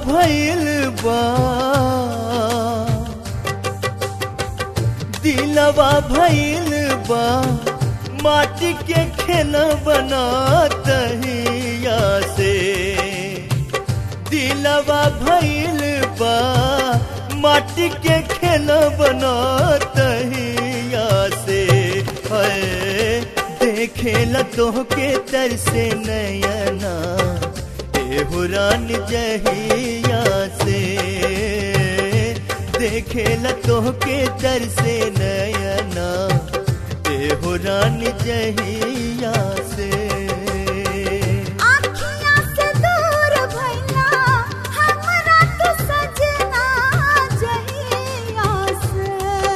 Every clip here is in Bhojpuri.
भइल बा दिलवा भइल बा माटी के खेला बना तहिया से दिलवा भइल बा माटी के खेला बना तहिया से है देखेला तोहके तरसे नयना एहो रानी जहिया से देखेला तोहके तरसे नयना एहो रानी जहिया से आँखियाँ से दूर भइला हमरा तो सजना जहिया से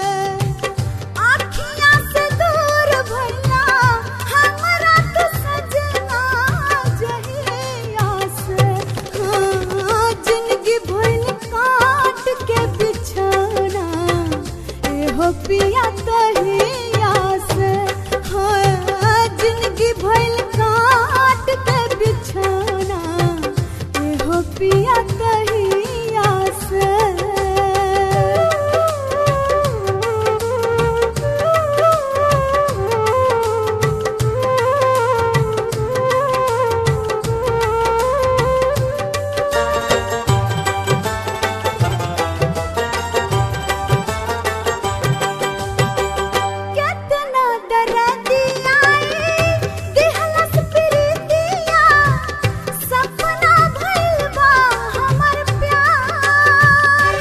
आँखियाँ से दूर भइला हमरा तो सजना जहिया से हाँ, जिंदगी भइल काट के बिछौना एहो पिया तहिया से हाँ, जिंदगी भइल काट के बिछौना एहो पिया तहिया से कितना दर्दिया दिहलस प्रीतिया सपना भइल बा हमर प्यार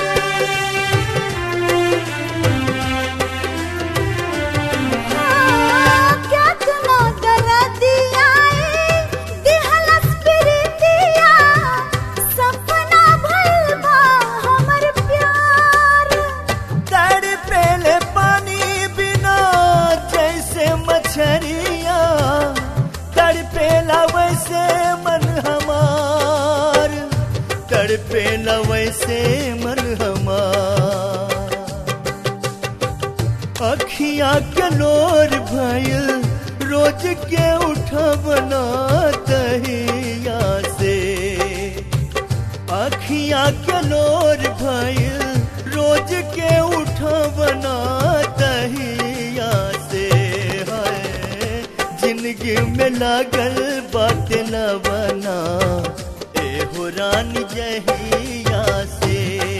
हाँ, कितना दर्दिया दिहलस प्रीतिया सपना भइल बा हमर प्यार तड़ पेले पानी बिना जैसे मछरिया तड़ पेला वैसे मन हमार तड़ पेला वैसे मन हमार अखियां के नोर भइल रोज के उठबना तहिया से अखियां के नोर भइल रोज के उठबना तहिया से है जिंदगी में लागल बात न बना एहो रानी जहिया से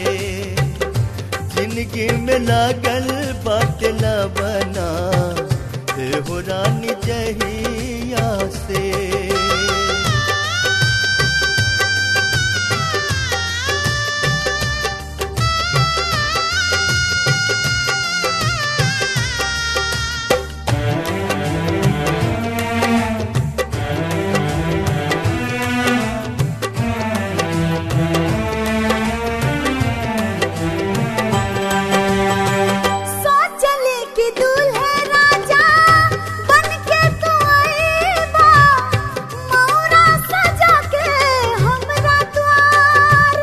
जिंदगी में लागल बात न बना एहो रानी जहिया से सोचले कि दूल्हे राजा बन के तू आईबा मौरा सजा के हमरा द्वार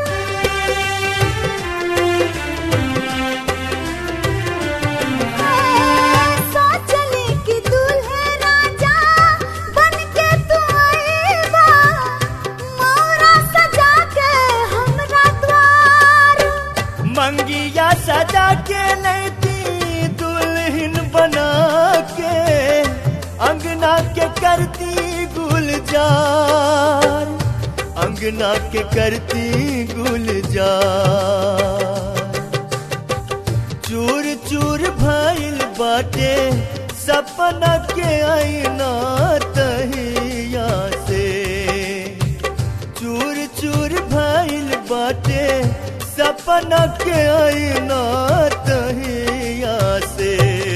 सोचले कि दूल्हे राजा बन के तू आईबा मौरा सजा के हमरा द्वार मंगिया सजा के लेती दुल्हन बना के अंगना के करती गुलजार अंगना के करती गुलजार चूर चूर भइल बाटे सपना के आईना तहिया से चूर चूर भइल बाटे सपना के आईना तहिया से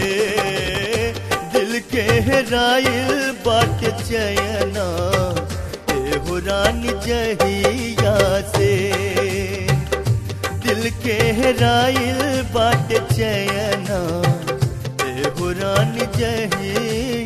दिल के हेराइल बाटे चयना एहो रानी जहिया से दिल के हेराइल बाट चयना एहो रानी जहिया